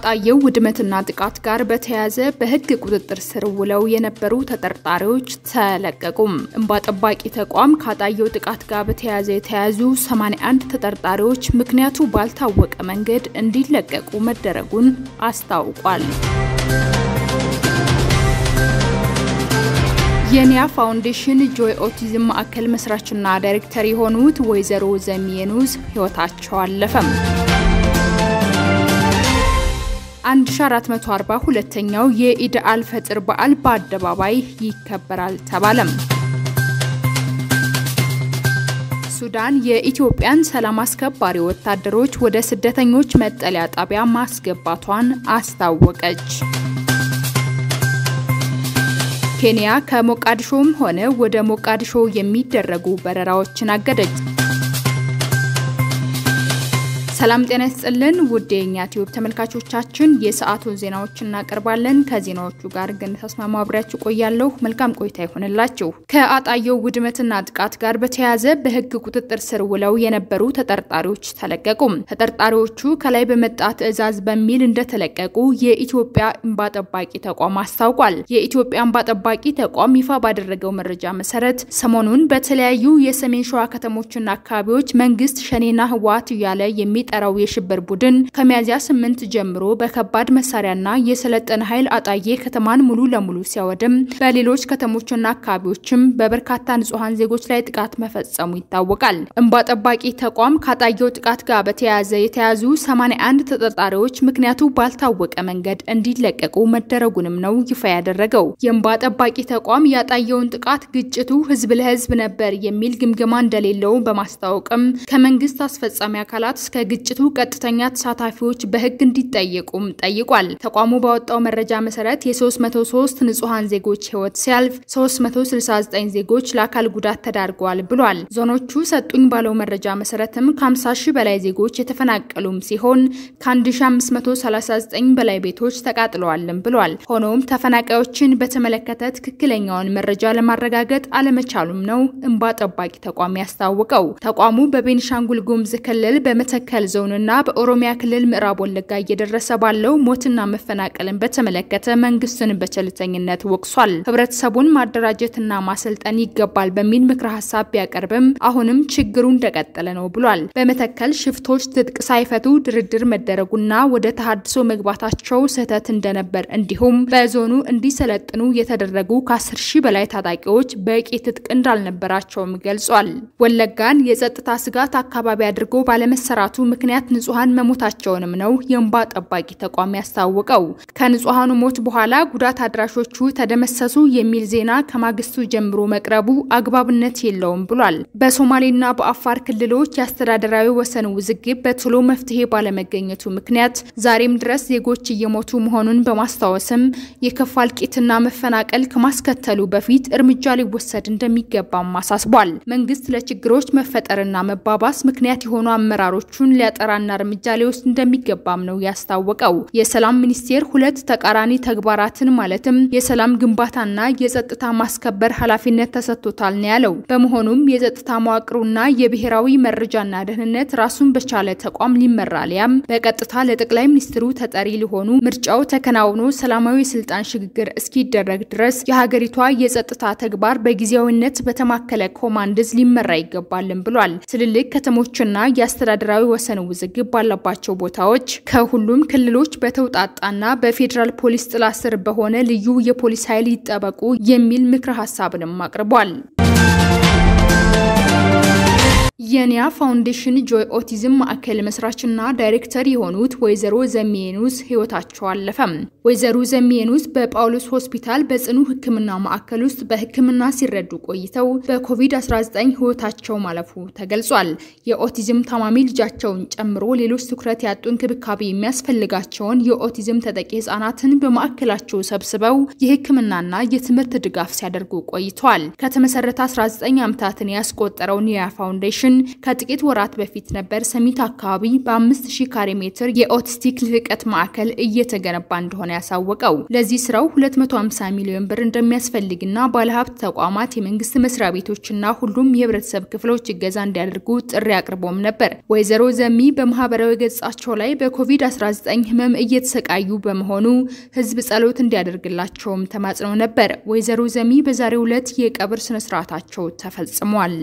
ከአጣየው ውድመትና ጥቃት ጋር በተያያዘ በሕግ ቁጥጥር ስር ውለው የነበሩ ተጠርጣሪዎች ተለቀቁም። እንባ ጠባቂ ተቋም ከአጣየው ጥቃት ጋር በተያያዘ የተያዙ 81 ተጠርጣሪዎች ምክንያቱ ባልታወቀ መንገድ እንዲለቀቁ መደረጉን አስታውቋል። የኒያ ፋውንዴሽን ጆይ ኦቲዝም ማዕከል መስራችና ዳይሬክተር የሆኑት ወይዘሮ ዘሚየኑዝ ህይወታቸው አለፈም። 1442ኛው የኢድ አል ፈጥር በዓል በአደባባይ ይከበራል ተባለም። ሱዳን የኢትዮጵያን ሰላም አስከባሪ ወታደሮች ወደ ስደተኞች መጠለያ ጣቢያ ማስገባቷን አስታወቀች። ኬንያ ከሞቃዲሾም ሆነ ወደ ሞቃዲሾ የሚደረጉ በረራዎችን አገደች። ሰላም ጤና ይስጥልን ውድ የኛ ቲዩብ ተመልካቾቻችን የሰዓቱን ዜናዎች እናቀርባለን። ከዜናዎቹ ጋር ግን ተስማማ አብሬያችሁ ቆያለሁ። መልካም ቆይታ ይሆንላችሁ። ከአጣየው ውድመትና ጥቃት ጋር በተያያዘ በህግ ቁጥጥር ስር ውለው የነበሩ ተጠርጣሪዎች ተለቀቁ። ተጠርጣሪዎቹ ከላይ በመጣ ትዕዛዝ በሚል እንደተለቀቁ የኢትዮጵያ እንባ ጠባቂ ተቋም አስታውቋል። የኢትዮጵያ እንባ ጠባቂ ተቋም ይፋ ባደረገው መረጃ መሰረት ሰሞኑን በተለያዩ የሰሜን ሸዋ ከተሞችና አካባቢዎች መንግስት ሸኔና ህወሓት እያለ የሚ ጠራው የሽብር ቡድን ከሚያዝያ ስምንት ጀምሮ በከባድ መሳሪያና የሰለጠነ ኃይል አጣዬ ከተማን ሙሉ ለሙሉ ሲያወድም በሌሎች ከተሞችና አካባቢዎችም በበርካታ ንጹሐን ዜጎች ላይ ጥቃት መፈጸሙ ይታወቃል። እንባ ጠባቂ ተቋም ካጣየው ጥቃት ጋር በተያያዘ የተያዙ 81 ተጠርጣሪዎች ምክንያቱ ባልታወቀ መንገድ እንዲለቀቁ መደረጉንም ነው ይፋ ያደረገው። የእንባ ጠባቂ ተቋም ያጣየውን ጥቃት ግጭቱ ህዝብ ለህዝብ ነበር የሚል ግምገማ እንደሌለው በማስታወቅም ከመንግስት አስፈጻሚ አካላት እስከ ግጭቱ ቀጥተኛ ተሳታፊዎች በህግ እንዲጠየቁም ጠይቋል። ተቋሙ ባወጣው መረጃ መሰረት የ303 ንጹሐን ዜጎች ህይወት ሲያልፍ 369 ዜጎች ለአካል ጉዳት ተዳርገዋል ብሏል። ዞኖቹ ሰጡኝ ባለው መረጃ መሰረትም ከ50 ሺህ በላይ ዜጎች የተፈናቀሉም ሲሆን ከ1539 በላይ ቤቶች ተቃጥለዋልም ብሏል። ሆኖም ተፈናቃዮችን በተመለከተ ትክክለኛውን መረጃ ለማረጋገጥ አለመቻሉም ነው እንባ ጠባቂ ተቋም ያስታወቀው። ተቋሙ በቤኒሻንጉል ጉሙዝ ክልል በመተከል ዞንና በኦሮሚያ ክልል ምዕራብ ወለጋ እየደረሰ ባለው ሞትና መፈናቀልን በተመለከተ መንግስትን በቸልተኝነት ወቅሷል። ህብረተሰቡን ማደራጀትና ማሰልጠን ይገባል በሚል ምክረ ሀሳብ ቢያቀርብም አሁንም ችግሩ እንደቀጠለ ነው ብሏል። በመተከል ሽፍቶች ትጥቅ ሳይፈቱ ድርድር መደረጉና ወደ ተሃድሶ መግባታቸው ስህተት እንደነበር እንዲሁም በዞኑ እንዲሰለጥኑ የተደረጉ ከ10 ሺህ በላይ ታጣቂዎች በቂ ትጥቅ እንዳልነበራቸውም ገልጿል። ወለጋን የጸጥታ ስጋት አካባቢ አድርጎ ባለመሰራቱ ምክንያት ንጹሐን መሞታቸውንም ነው የእንባ ጠባቂ ተቋም ያስታወቀው። ከንጹሐኑ ሞት በኋላ ጉዳት አድራሾቹ ተደመሰሱ የሚል ዜና ከማግስቱ ጀምሮ መቅረቡ አግባብነት የለውም ብሏል። በሶማሌና በአፋር ክልሎች የአስተዳደራዊ ወሰን ውዝግብ በቶሎ መፍትሄ ባለመገኘቱ ምክንያት ዛሬም ድረስ ዜጎች እየሞቱ መሆኑን በማስታወስም የከፋ እልቂትና መፈናቀል ከማስከተሉ በፊት እርምጃ ሊወሰድ እንደሚገባም አሳስቧል። መንግስት ለችግሮች መፈጠርና መባባስ ምክንያት የሆኑ አመራሮቹን ሊያጠራና እርምጃ ሊወስድ እንደሚገባም ነው ያስታወቀው። የሰላም ሚኒስቴር ሁለት ተቃራኒ ተግባራትን ማለትም የሰላም ግንባታና የጸጥታ ማስከበር ኃላፊነት ተሰጥቶታል ነው ያለው። በመሆኑም የጸጥታ መዋቅሩና የብሔራዊ መረጃና ደህንነት ራሱን በቻለ ተቋም ሊመራ ሊያም በቀጥታ ለጠቅላይ ሚኒስትሩ ተጠሪ ሊሆኑ ምርጫው ተከናውኖ ሰላማዊ ስልጣን ሽግግር እስኪደረግ ድረስ የሀገሪቷ የጸጥታ ተግባር በጊዜያዊነት በተማከለ ኮማንድዝ ሊመራ ይገባልን ብሏል። ትልልቅ ከተሞችና የአስተዳደራዊ ወሰን ውዝግብ ባለባቸው ቦታዎች ከሁሉም ክልሎች በተውጣጣና በፌዴራል ፖሊስ ጥላ ስር በሆነ ልዩ የፖሊስ ኃይል ይጠበቁ የሚል ምክረ ሀሳብንም አቅርቧል። የኒያ ፋውንዴሽን ጆይ ኦቲዝም ማዕከል መስራችና ዳይሬክተር የሆኑት ወይዘሮ ዘሚየኑስ ህይወታቸው አለፈም። ወይዘሮ ዘሚየኑስ በጳውሎስ ሆስፒታል በጽኑ ሕክምና ማዕከል ውስጥ በሕክምና ሲረዱ ቆይተው በኮቪድ-19 ህይወታቸው ማለፉ ተገልጿል። የኦቲዝም ታማሚ ልጃቸውን ጨምሮ ሌሎች ትኩረት ያጡ እንክብካቤ የሚያስፈልጋቸውን የኦቲዝም ተጠቂ ህጻናትን በማዕከላቸው ሰብስበው የሕክምናና የትምህርት ድጋፍ ሲያደርጉ ቆይተዋል። ከተመሰረተ 19 ዓመታትን ያስቆጠረው ኒያ ፋውንዴሽን ኮሚሽን ከጥቂት ወራት በፊት ነበር ሰሚት አካባቢ በ5000 ካሬ ሜትር የኦቲስቲክ ልህቀት ማዕከል እየተገነባ እንደሆነ ያሳወቀው። ለዚህ ስራው 250 ሚሊዮን ብር እንደሚያስፈልግና ባለሀብት ተቋማት፣ የመንግስት መስሪያ ቤቶችና ሁሉም የህብረተሰብ ክፍሎች እገዛ እንዲያደርጉ ጥሪ አቅርቦም ነበር። ወይዘሮ ዘሚ በማህበራዊ ገጻቸው ላይ በኮቪድ-19 ህመም እየተሰቃዩ በመሆኑ ህዝብ ጸሎት እንዲያደርግላቸውም ተማጽነው ነበር። ወይዘሮ ዘሚ በዛሬው ዕለት የቀብር ስነስርዓታቸው ተፈጽሟል።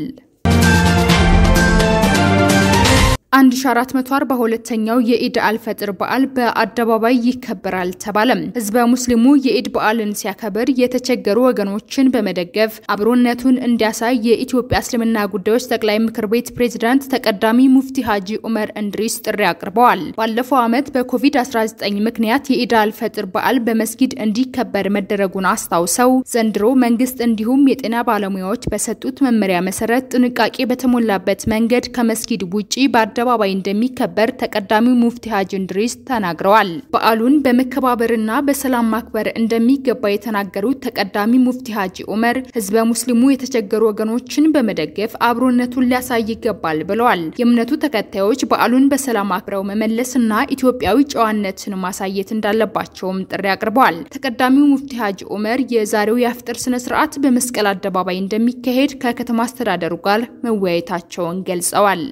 1442ኛው የኢድ አልፈጥር በዓል በአደባባይ ይከበራል ተባለም። ህዝበ ሙስሊሙ የኢድ በዓልን ሲያከብር የተቸገሩ ወገኖችን በመደገፍ አብሮነቱን እንዲያሳይ የኢትዮጵያ እስልምና ጉዳዮች ጠቅላይ ምክር ቤት ፕሬዝዳንት ተቀዳሚ ሙፍቲ ሀጂ ኡመር እንድሪስ ጥሪ አቅርበዋል። ባለፈው ዓመት በኮቪድ-19 ምክንያት የኢድ አልፈጥር በዓል በመስጊድ እንዲከበር መደረጉን አስታውሰው ዘንድሮ መንግስት እንዲሁም የጤና ባለሙያዎች በሰጡት መመሪያ መሰረት ጥንቃቄ በተሞላበት መንገድ ከመስጊድ ውጪ በአደባባይ እንደሚከበር ተቀዳሚው ሙፍቲ ሀጂ እንድሪስ ተናግረዋል። በዓሉን በመከባበርና በሰላም ማክበር እንደሚገባ የተናገሩት ተቀዳሚ ሙፍቲ ሀጂ ኡመር ህዝበ ሙስሊሙ የተቸገሩ ወገኖችን በመደገፍ አብሮነቱን ሊያሳይ ይገባል ብለዋል። የእምነቱ ተከታዮች በዓሉን በሰላም አክብረው መመለስና ኢትዮጵያዊ ጨዋነትን ማሳየት እንዳለባቸውም ጥሪ አቅርበዋል። ተቀዳሚው ሙፍቲ ሀጂ ኡመር የዛሬው የአፍጥር ስነ ስርዓት በመስቀል አደባባይ እንደሚካሄድ ከከተማ አስተዳደሩ ጋር መወያየታቸውን ገልጸዋል።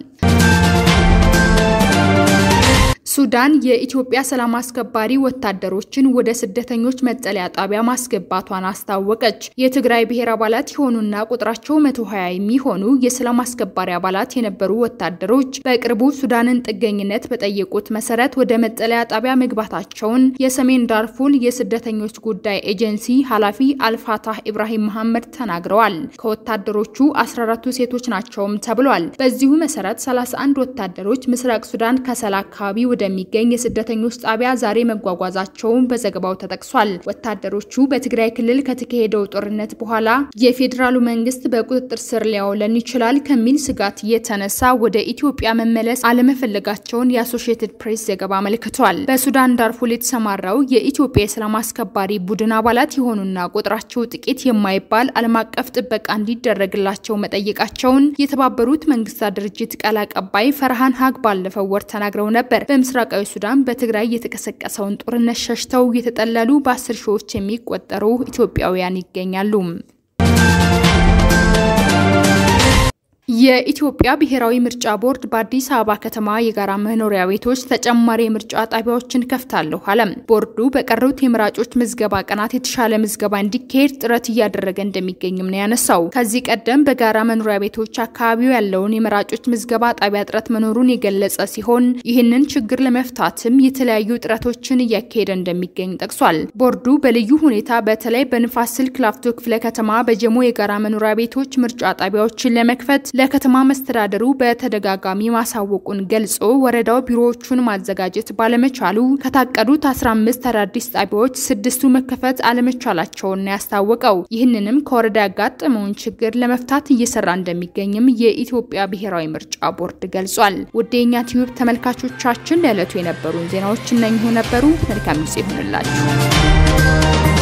ሱዳን የኢትዮጵያ ሰላም አስከባሪ ወታደሮችን ወደ ስደተኞች መጠለያ ጣቢያ ማስገባቷን አስታወቀች። የትግራይ ብሔር አባላት የሆኑና ቁጥራቸው 120 የሚሆኑ የሰላም አስከባሪ አባላት የነበሩ ወታደሮች በቅርቡ ሱዳንን ጥገኝነት በጠየቁት መሰረት ወደ መጠለያ ጣቢያ መግባታቸውን የሰሜን ዳርፉር የስደተኞች ጉዳይ ኤጀንሲ ኃላፊ አልፋታህ ኢብራሂም መሐመድ ተናግረዋል። ከወታደሮቹ 14ቱ ሴቶች ናቸውም ተብሏል። በዚሁ መሰረት 31 ወታደሮች ምስራቅ ሱዳን ከሰላ አካባቢ ወደሚገኝ የስደተኞች ጣቢያ ዛሬ መጓጓዛቸውን በዘገባው ተጠቅሷል። ወታደሮቹ በትግራይ ክልል ከተካሄደው ጦርነት በኋላ የፌዴራሉ መንግስት በቁጥጥር ስር ሊያውለን ይችላል ከሚል ስጋት የተነሳ ወደ ኢትዮጵያ መመለስ አለመፈለጋቸውን የአሶሺየትድ ፕሬስ ዘገባ አመልክቷል። በሱዳን ዳርፉር የተሰማራው የኢትዮጵያ የሰላም አስከባሪ ቡድን አባላት የሆኑና ቁጥራቸው ጥቂት የማይባል ዓለም አቀፍ ጥበቃ እንዲደረግላቸው መጠየቃቸውን የተባበሩት መንግስታት ድርጅት ቃል አቀባይ ፈርሃን ሀግ ባለፈው ወር ተናግረው ነበር። በምስራቃዊ ሱዳን በትግራይ የተቀሰቀሰውን ጦርነት ሸሽተው የተጠለሉ በአስር ሺዎች የሚቆጠሩ ኢትዮጵያውያን ይገኛሉ። የኢትዮጵያ ብሔራዊ ምርጫ ቦርድ በአዲስ አበባ ከተማ የጋራ መኖሪያ ቤቶች ተጨማሪ የምርጫ ጣቢያዎችን ከፍታለሁ አለም። ቦርዱ በቀሩት የመራጮች ምዝገባ ቀናት የተሻለ ምዝገባ እንዲካሄድ ጥረት እያደረገ እንደሚገኝም ነው ያነሳው። ከዚህ ቀደም በጋራ መኖሪያ ቤቶች አካባቢው ያለውን የመራጮች ምዝገባ ጣቢያ እጥረት መኖሩን የገለጸ ሲሆን ይህንን ችግር ለመፍታትም የተለያዩ ጥረቶችን እያካሄደ እንደሚገኝ ጠቅሷል። ቦርዱ በልዩ ሁኔታ በተለይ በንፋስ ስልክ ላፍቶ ክፍለ ከተማ በጀሞ የጋራ መኖሪያ ቤቶች ምርጫ ጣቢያዎችን ለመክፈት ለከተማ መስተዳደሩ በተደጋጋሚ ማሳወቁን ገልጾ ወረዳው ቢሮዎቹን ማዘጋጀት ባለመቻሉ ከታቀዱት 15 አዳዲስ ጣቢያዎች ስድስቱ መከፈት አለመቻላቸውን ያስታወቀው። ይህንንም ከወረዳ ያጋጠመውን ችግር ለመፍታት እየሰራ እንደሚገኝም የኢትዮጵያ ብሔራዊ ምርጫ ቦርድ ገልጿል። ውድ የኛ ቲዩብ ተመልካቾቻችን ለዕለቱ የነበሩን ዜናዎች እነኚሁ ነበሩ። መልካም ጊዜ ይሁንላችሁ።